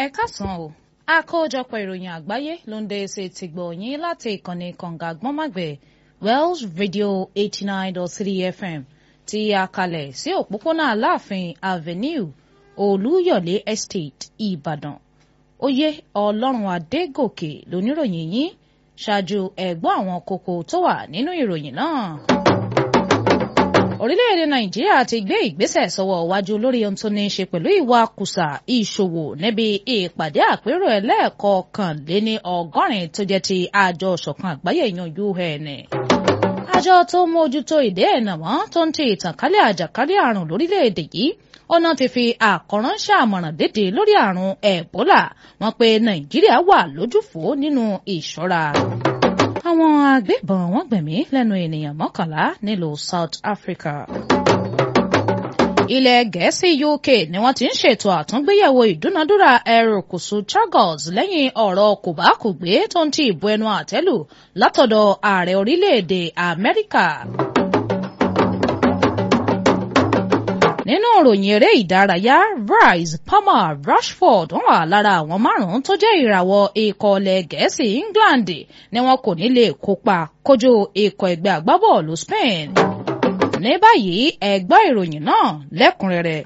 kásán o àkójọpọ̀ ìròyìn àgbáyé ló ń dé ṣe ti gbọ̀nyìn láti ìkànnì kànga gbọ́nmàgbẹ̀ Wells Radio eighty nine dot three FM tí a kalẹ̀ sí òpópónà Aláàfin Avenue Olúyọ̀lé Estate Ìbàdàn oyè Ọlọ́run Adégòkè lóníròyìn yín ṣáájú ẹ̀gbọ́n àwọn kókó tó wà nínú ìròyìn náà orílẹ̀-èdè nàìjíríà ti gbé ìgbésẹ̀ sọ́wọ́ iwájú lórí ohun tó ní í ṣe pẹ̀lú ìwà kùsà ìṣòwò níbi ìpàdé àpérò ẹlẹ́ẹ̀kọkànléní ọgọ́rin tó jẹ́ ti àjọ ṣọ̀kan àgbáyé yan UN. àjọ tó mójútó ìdè ẹ̀nàmọ́ tó ń ti ìtànkálẹ̀ àjàkálẹ̀ àrùn lórílẹ̀-èdè yìí ọ̀nà ti fi àkọ́ránṣẹ́ àmọ̀ràn dédé lórí àrùn ẹ̀bólà wọ́n pé nàìjíríà wà lójúfò nínú ìṣọ́ra àwọn agbébọn wọ́n gbẹ̀mí lẹ́nu ènìyàn mọ́kànlá nílùú South Africa. ilẹ̀ gẹ̀ẹ́sì UK ni wọ́n ti ń ṣètò àtúngbéyẹ̀wò ìdúnadúrà erékùṣù Chagos lẹ́yìn ọ̀rọ̀ kòbákùgbé tó ń ti ìbò ẹnu àtẹ́lù látọ̀dọ̀ ààrẹ orílẹ̀-èdè Amẹ́ríkà. nínú ìròyìn eré ìdárayá Rice Palmer Rashford wọ́n wà lára àwọn márùn-ún tó jẹ́ ìràwọ̀ ikọ̀ ilẹ̀ gẹ̀ẹ́sì England ni wọn kò ní lè kópa kojú ikọ̀ ẹgbẹ́ agbábọ́ọ̀lù Spain. ní báyìí ẹ gbọ́ ìròyìn náà lẹ́kùnrẹ́rẹ́.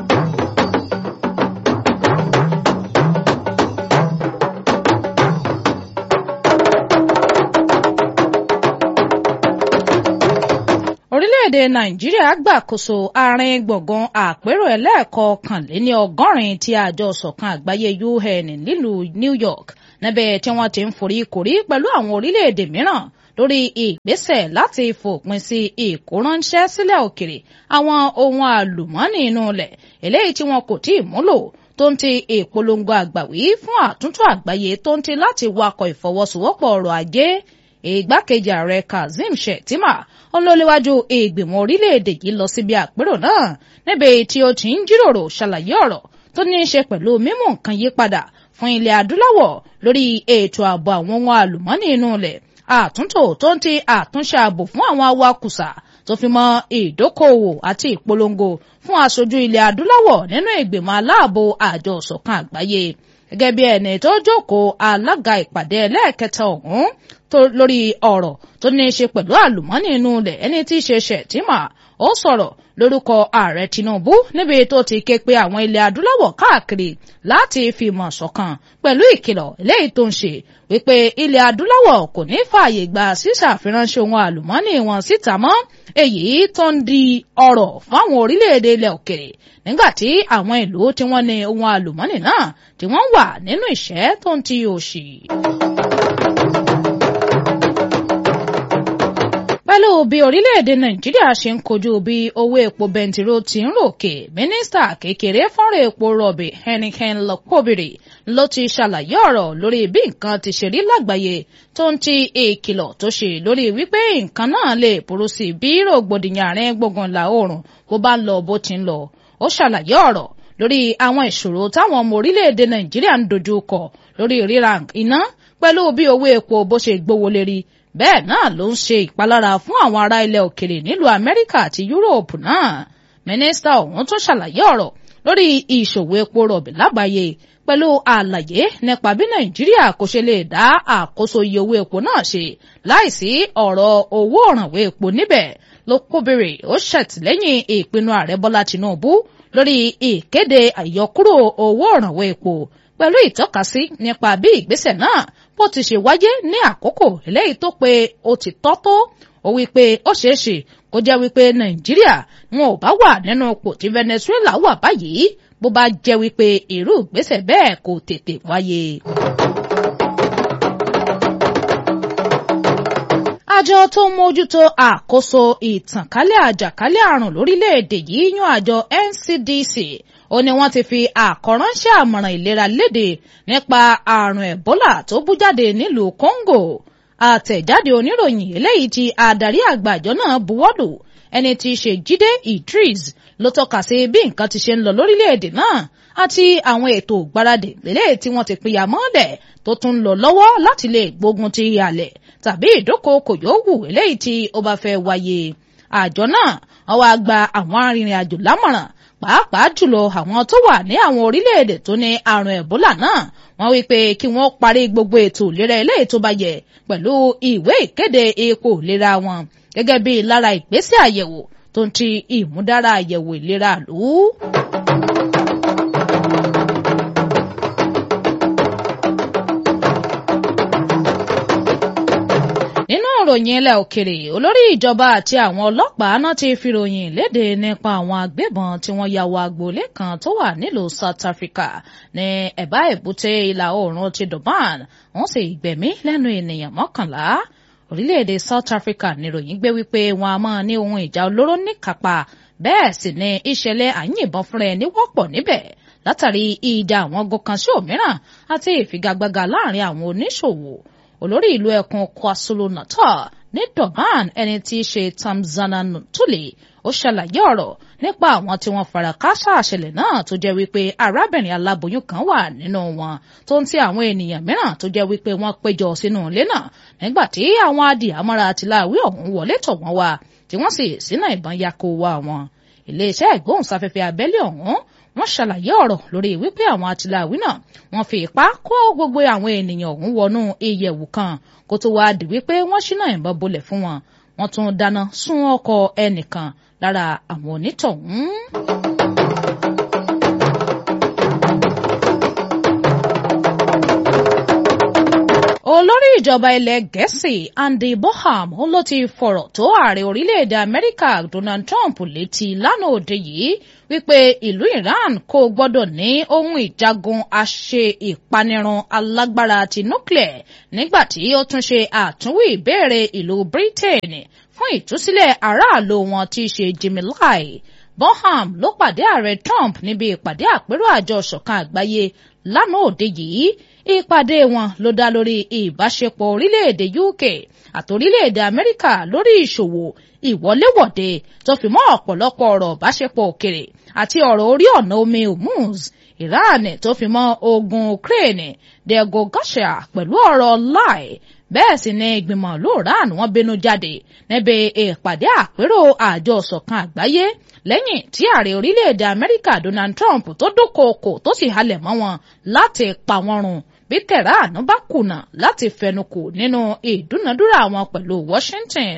orílẹ̀-èdè nàìjíríà gbàkóso àárín gbọ̀ngàn àpérò ẹlẹ́ẹ̀kọkànléní ọgọ́rin tí àjọ ṣọ̀kan àgbáyé UN nílùú New York níbẹ̀ tí wọ́n ti ń forí korí pẹ̀lú àwọn orílẹ̀-èdè mìíràn lórí ìgbésẹ̀ láti fòpin sí ìkóránṣẹ́ sílẹ̀ òkèrè àwọn ohun àlùmọ́ọ́nì inú ilẹ̀ eléyìí tí wọn kò tí ì múlò tó ń ti ìpolongo àgbàwí fún àtúntò àgbáyé tó ń ti láti wakọ̀ ìfọwọ́sowọ́pọ̀ ọrọ̀ ajé ìgbákejì ààrẹ Kazeem Shettima olólewájú ìgbìmọ̀ orílẹ̀-èdè yìí lọ síbi àpérò náà níbi tí ó ti ń jíròrò ṣàlàyé ọ̀rọ̀ tó ní í ṣe pẹ̀lú mímú nǹkan yí padà fún ilẹ̀ adúláwọ̀ lórí ètò ààbò àwọn ohun àlùmọ́ọ́nì inú ilẹ̀ àtúntò tó ń ti àtúnṣe ààbò fún àwọn awakùsà tó fi mọ́ ìdókòòwò àti ìpolongo fún aṣojú ilẹ̀ adúláwọ̀ nínú ìgbìmọ̀ aláàbò àjọ ìṣọ̀kan àgbáyé gẹ́gẹ́ bí ẹni tó jókòó alága ìpàdé ẹlẹ́ẹ̀kẹta ọ̀hún tó lórí ọ̀rọ̀ tó ní í ṣe pẹ̀lú àlùmọ́nì inú ilẹ̀ ẹni tí í ṣe Shettima ó sọ̀rọ̀ lórúkọ ààrẹ Tinubu níbi tó ti ké pe àwọn ilẹ̀ adúláwọ̀ káàkiri láti fìmọ̀ ṣọ̀kan pẹ̀lú ìkìlọ̀ eléyìí tó ń ṣe wípé ilẹ̀ adúláwọ̀ kò ní fààyè gba sísàfiránṣẹ́ ohun àlùmọ́nì wọn síta mọ́ èyí tó ń di ọ̀rọ̀ fáwọn orílẹ̀-èdè ilẹ̀ òkèrè nígbà tí àwọn ìlú tí wọ́n ní ohun àlùmọ́nì náà tí wọ́n wà nínú ìṣẹ́ tó ń ti òṣì. pẹ̀lú bí orílẹ̀-èdè nàìjíríà ṣe ń kojú bí owó epo bẹntiró ti ń ròkè mínísítà kékeré fọ́nrán epo rọ̀bì Henneken Lọ́kọ́bìrì ló ti ṣàlàyé ọ̀rọ̀ lórí bí nǹkan ti ṣe rí lágbàáyé tó ń ti ìkìlọ̀ tó ṣe lórí wípé nǹkan náà lè burú sí bí rògbòdìyàn àárín gbùngbùn ìlà oòrùn bó bá ń lọ bó ti ń lọ ó ṣàlàyé ọ̀rọ̀ lórí àwọn ìṣòro táwọn ọmọ orílẹ̀-èdè nàìjíríà ń dojú kọ lórí ríra iná pẹ̀lú bí owó epo bó ṣe gbówó lérí bẹ́ẹ̀ náà ló ń ṣe ìpalára fún àwọn ará ilẹ̀ òkèrè nílùú amẹ́ríkà àti yúróòpù náà mínísítà ọ̀hún tún ṣàlàyé ọ̀rọ̀ lórí ìṣòwò epo rọ̀bì lágbàáyé pẹ̀lú àlàyé nípa bí nàìjíríà kò ṣe lè dá àkóso iye owó epo náà ṣe láìsí ọ̀rọ̀ owó òrànwó epo níbẹ̀ ló kóbèrè ó ṣètìlẹ́yìn ìpinnu ààrẹ bọ́lá tinubu lórí ìkéde àyọkúrò owó òrànwó epo pẹ̀lú ìtọ́kasí nípa bí ìgbésẹ̀ náà bó ti ṣe wáyé ní àkókò eléyìí tó pé ó ti tọ́ tó ó wí pé ó ṣeé ṣe kó jẹ́ wípé nàìjíríà wọn ò bá wà nínú ipò tí venezuela wà báyìí bó bá jẹ́ wípé irú ìgbésẹ̀ bẹ́ẹ̀ kò tètè wáyé. àjọ tó ń mójútó àkóso ìtànkálẹ̀ àjàkálẹ̀ àrùn lórílẹ̀‐èdè yìí yan àjọ NCDC ó ní wọ́n ti fi àkọ́ránṣẹ́ àmọ̀ràn ìlera léde nípa àrùn Ebola tó bú jáde nílùú Congo àtẹ̀jáde oníròyìn eléyìí tí adarí àgbà àjọ náà buwọ́lù ẹni tí í ṣe Jídé Idris ló tọ́ka sí bí nǹkan ti ṣe ń lọ lórílẹ̀‐èdè náà àti àwọn ètò ìgbáradì eléyìí tí wọ́n ti pìyà mọ́lẹ̀ tó tún ń lọ lọ́wọ́ láti lè gbógun ti ìhàlẹ̀ tàbí ìdókòókò yòówù eléyìí tí ó bá fẹ́ wáyé àjọ náà wọ́n wá gba àwọn arìnrìn àjò lámọ̀ràn pàápàá jùlọ àwọn tó wà ní àwọn orílẹ̀-èdè tó ní àrùn ẹ̀bólà náà wọ́n wí pé kí wọ́n parí gbogbo ètò ìlera eléyìí tó bá yẹ pẹ̀lú ìwé ìkéde ipò ìlera wọn gẹ́gẹ́ bí lára ìgbésẹ̀ àyẹ̀wò tó ń ti ìmúdára àyẹ̀wò ìlera lù ú. nínú ìròyìn ilẹ̀ òkèrè olórí ìjọba àti àwọn ọlọ́pàá náà ti fi ròyìn léde nípa àwọn agbébọn tí wọ́n ya wọ agboolé kan tó wà nílùú South Africa ní ẹ̀bá èbúté ìlà oòrùn ti Durban wọ́n sì gbẹ̀mí lẹ́nu ènìyàn mọ́kànlá orílẹ̀-èdè South Africa níròyìn gbé wípé wọn a máa ní ohun ìjà olóró níkápá bẹ́ẹ̀ sì ni ìṣẹ̀lẹ̀ àyìnbọn fúnra ẹni wọ́pọ̀ níbẹ̀ látàrí ìjà àwọn gọkàn sí òmíràn àti ìfigagbága láàrin àwọn oníṣòwò olórí ìlú ẹkùn KwaZulu-Natal ní Durban ẹni tí í ṣe Tamzana Ntuli ó ṣàlàyé ọ̀rọ̀ nípa àwọn tí wọ́n fara káṣá àṣẹlẹ̀ náà tó jẹ́ wípé arábìnrin aláboyún kan wà nínú wọn tó ń ti àwọn ènìyàn mìíràn tó jẹ́ wípé wọ́n péjọ sínú ilé náà nígbà tí àwọn adìyàmọ́ra àtìláwí ọ̀hún wọlé tọ̀ wọ́n wá tí wọ́n sì sínú ìbọn yako wá wọn iléeṣẹ́ ìgbóhùnsáfẹ́fẹ́ abẹ́lé ọ̀hún wọ́n ṣàlàyé ọ̀rọ̀ lórí wípé àwọn àtìláwí náà wọ́n fi ipá kó gbogbo àwọn ènìyàn ọ̀hún wọnú ìyẹ̀wù kan kó tó wáá di wípé wọ́n ṣínà ìbọn bolẹ̀ fún wọn wọ́n tún dáná sun ọkọ̀ ẹnìkan lára àwọn onítọ̀hún. olórí ìjọba ilẹ̀ gẹ̀ẹ́sì Andy Boham ló ti fọ̀rọ̀ tó ààrẹ orílẹ̀-èdè amẹ́ríkà Donald Trump létí lánàá òde yìí wípé ìlú Iran kò gbọ́dọ̀ ní ohun ìjagun àṣe ìpanirun alágbára ti nuclear nígbà tí ó tún ṣe àtúnwí ìbéèrè ìlú Britain fún ìtúsílẹ̀ aráàlú wọn tí í ṣe Jimmy Lai Bonham ló pàdé ààrẹ Trump níbi ìpàdé àpérò àjọ ṣọ̀kan àgbáyé lánàá òde yìí ìpàdé wọn ló dá lórí ìbáṣepọ̀ orílẹ̀-èdè UK àti orílẹ̀-èdè Amẹ́ríkà lórí ìṣòwò ìwọléwọ̀de tó fi mọ́ ọ̀pọ̀lọpọ̀ ọ̀rọ̀ ìbáṣepọ̀ òkèrè àti ọ̀rọ̀ orí ọ̀nà omi Hormuz Iran tó fi mọ́ ogun Ukraine dego gosha pẹ̀lú ọ̀rọ̀ Lai bẹ́ẹ̀ sì ni ìgbìmọ̀ lóòrán wọn bínú jáde níbi ìpàdé àpérò àjọ ṣọ̀kan àgbáyé lẹ́yìn tí ààrẹ orílẹ̀-èdè Amẹ́ríkà Donald Trump tó dúnkookò tó sì halẹ̀ mọ́ wọn láti pa wọ́n run bí tẹ̀ránù bá kùnà láti fẹnukò nínú ìdúnadúrà wọn pẹ̀lú Washington.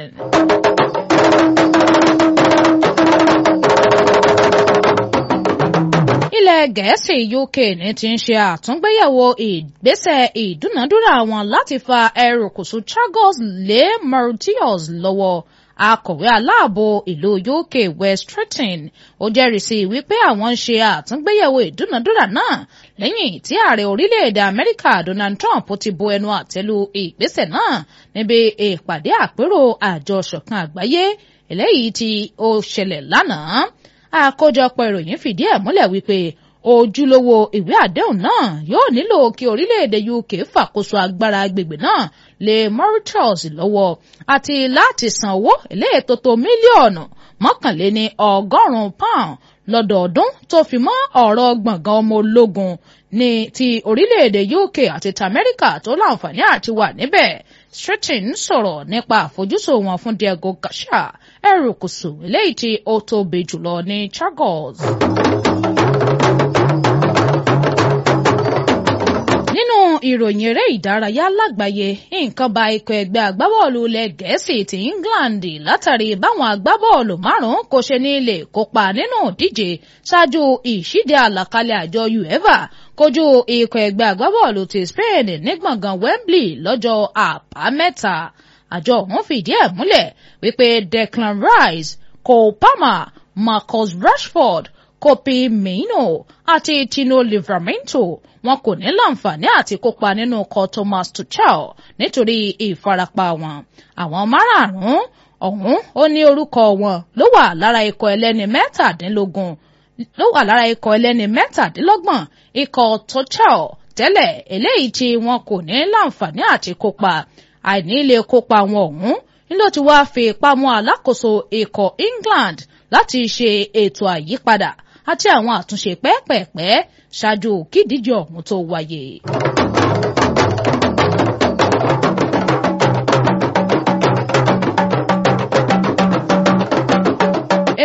ilẹ̀ gẹ̀ẹ́sì UK ní ti ń ṣe àtúngbéyẹ̀wò ìgbésẹ̀ ìdúnadúrà wọn láti fa erékùṣù Chagos lé Mauritius lọ́wọ́ akọ̀wé aláàbò ìlú UK West Stretton ó jẹ́rìísí wípé àwọn ń ṣe àtúngbéyẹ̀wò ìdúnadúrà náà lẹ́yìn tí ààrẹ orílẹ̀-èdè Amẹ́ríkà Donald Trump ti bu ẹnu àtẹ́lu ìgbésẹ̀ náà níbi ìpàdé àpérò àjọ ṣọ̀kan àgbáyé eléyìí tí ó ṣẹlẹ̀ lánàá àkójọpọ̀ ìròyìn fìdí ẹ̀ múlẹ̀ wípé ojúlówó ìwé àdéhùn náà yóò nílò kí orílẹ̀-èdè UK fàkóso agbára agbègbè náà lé Mauritius lọ́wọ́ àti láti san owó eléyìí tó tó mílíọ̀nù mọ́kànléní ọgọ́rùn-ún pound lọ́dọọdún tó fi mọ́ ọ̀rọ̀ gbọ̀ngàn ọmọ ológun ní ti orílẹ̀-èdè UK àti tamẹ́ríkà tó láǹfààní àti wà níbẹ̀ Stretton sọ̀rọ̀ nípa àfojúsùn wọn fún Diego Garcia erékùṣù eléyìí tí ó tóbi jùlọ ní Chagos. nínú ìròyìn eré ìdárayá lágbàáyé nǹkan ba ikọ̀ ẹgbẹ́ agbábọ́ọ̀lù ilẹ̀ gẹ̀ẹ́sì ti England látàrí báwọn agbábọ́ọ̀lù márùn-ún kò ṣe ní lè kópa nínú ìdíje ṣáájú ìṣíde àlàkalẹ̀ àjọ UEFA kojú ikọ̀ ẹgbẹ́ agbábọ́ọ̀lù ti Spain ní gbọ̀ngàn Wembley lọ́jọ́ àbámẹ́ta àjọ ọ̀hún fìdí ẹ̀ múlẹ̀ wípé Declan Rice Cole Palmer Marcus Rashford Kopi Mino àti Tino Livramento wọn kò ní láǹfààní àti kópa nínú ọkọ̀ Thomas Tuchel nítorí ìfarapa wọn àwọn márààrún ọ̀hún ó ní orúkọ wọn ló wà lára ikọ̀ ẹlẹ́ni mẹ́tàdínlógún ló wà lára ikọ̀ ẹlẹ́ni mẹ́tàdínlọ́gbọ̀n ikọ̀ Tuchel tẹ́lẹ̀ eléyìí tí wọn kò ní láǹfààní àti kópa àìní lè kópa wọn ọ̀hún nílò tí wàá fi ipá mú alákòóso ikọ̀ England láti ṣe ètò àyípadà àti àwọn àtúnṣe pẹ́ẹ́pẹ́ẹ́pẹ́ ṣáájú kídíje ọ̀hún tó wáyé.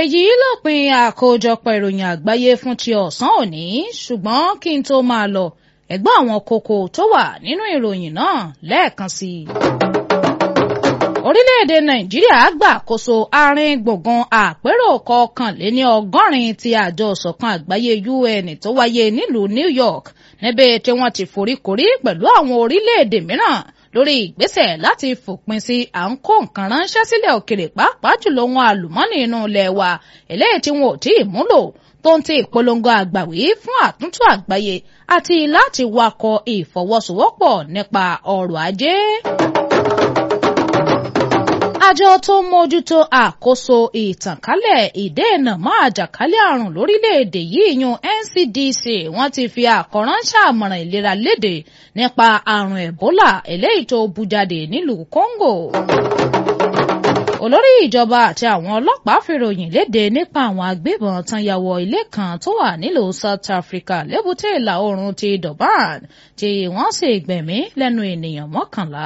èyí lópin àkójọpọ̀ ìròyìn àgbáyé fún ti ọ̀sán òní ṣùgbọ́n kí n tó máa lọ ẹ̀gbọ́n àwọn kókó tó wà nínú ìròyìn náà lẹ́ẹ̀kan sí i. orílẹ̀-èdè nàìjíríà gbàkóso àárín gbùngbùn àpérò kọkànléní ọgọ́rin ti àjọ ìṣọ̀kan àgbáyé UN tó wáyé nílùú New York níbi tí wọ́n ti foríkorí pẹ̀lú àwọn orílẹ̀-èdè mìíràn lórí ìgbésẹ̀ láti fòpin sí à ń kó nǹkan ránṣẹ́ sílẹ̀ òkèrè pàápàá jùlọ ohun àlùmọ́nì inú ilẹ̀ wa eléyìí tí wọn ò tí ì múlò tó ń ti ìpolongo àgbàwí fún àtúntò àgbáyé àti láti wakọ̀ ìfọwọ́sowọ́pọ̀ nípa ọrọ̀ ajé. àjọ tó ń mójútó àkóso ìtànkálẹ̀ ìdènà mọ́ àjàkálẹ̀ àrùn lórílẹ̀‐èdè yìí yún NCDC wọ́n ti fi àkọ́ránṣẹ́ àmọ̀ràn ìlera léde nípa àrùn Ebola eléyìí tó bú jáde nílùú Congo olórí ìjọba àti àwọn ọlọ́pàá fìròyìn léde nípa àwọn agbébọn tán ya wọ ilé kan tó wà nílùú South Africa lébùté ìlà oòrùn ti Durban tí wọ́n sì gbẹ̀mí lẹ́nu ènìyàn mọ́kànlá.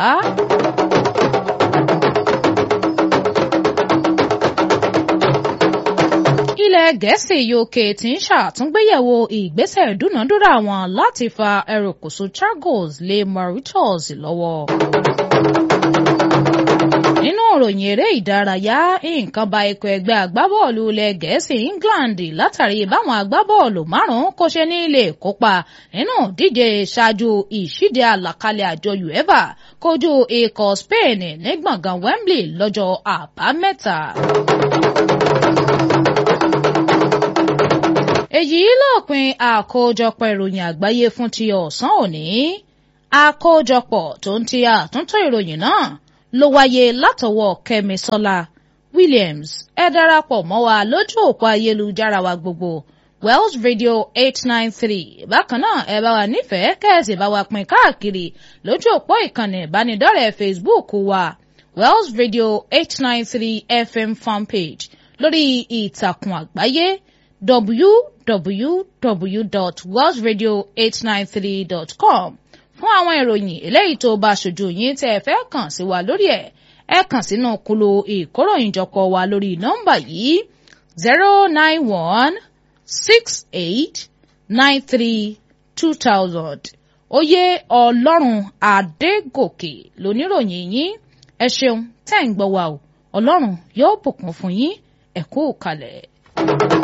ilẹ̀ gẹ̀ẹ́sì UK ti ń ṣàtúngbéyẹ̀wò ìgbésẹ̀ ìdúnàdúrà wọn láti fa erékùṣù Chagos lé Mauritius lọ́wọ́ nínú ìròyìn eré ìdárayá nǹkan ba ikọ̀ ẹgbẹ́ agbábọ́ọ̀lù ilẹ̀ gẹ̀ẹ́sì England látàrí báwọn agbábọ́ọ̀lù márùn-ún kò ṣe ní lè kópa nínú díje ṣáájú ìṣíde àlàkalẹ̀ àjọ UEFA kojú ikọ̀ Spain ní gbọ̀ngàn Wembley lọ́jọ́ àbámẹ́ta. èyí lópin àkójọpọ̀ ìròyìn àgbáyé fún ti ọ̀sán òní àkójọpọ̀ tó ń ti àtúntò ìròyìn náà ló wáyé látọwọ́ Kẹ́misọ́lá Williams ẹ darapọ̀ mọ́ wa lójú òpó ayélujára wa gbogbo Wells Radio eight nine three bákan náà ẹ bá wa nífẹ̀ẹ́ kẹ́ẹ̀sì bá wa pín káàkiri lójú òpó ìkànnì ìbánidọ́rẹ̀ẹ́ Facebook wa Wells Radio eight nine three FM fanpage lórí ìtàkùn àgbáyé www.wellsradio893.com fún àwọn ìròyìn eléyìí tó bá ṣojú yín tẹ́ ẹ fẹ́ kàn sí wa lórí ẹ̀ ẹ kàn sínú kúlò ìkóròyìnjọpọ̀ wa lórí nọ́mbà yìí zero nine one six eight nine three two thousand oyè ọlọ́run adégòkè lóníròyìn yín ẹ ṣeun tẹ́ ń gbọ́ wa o ọlọ́run yóò bùkún fún yín ẹ kú kalẹ̀.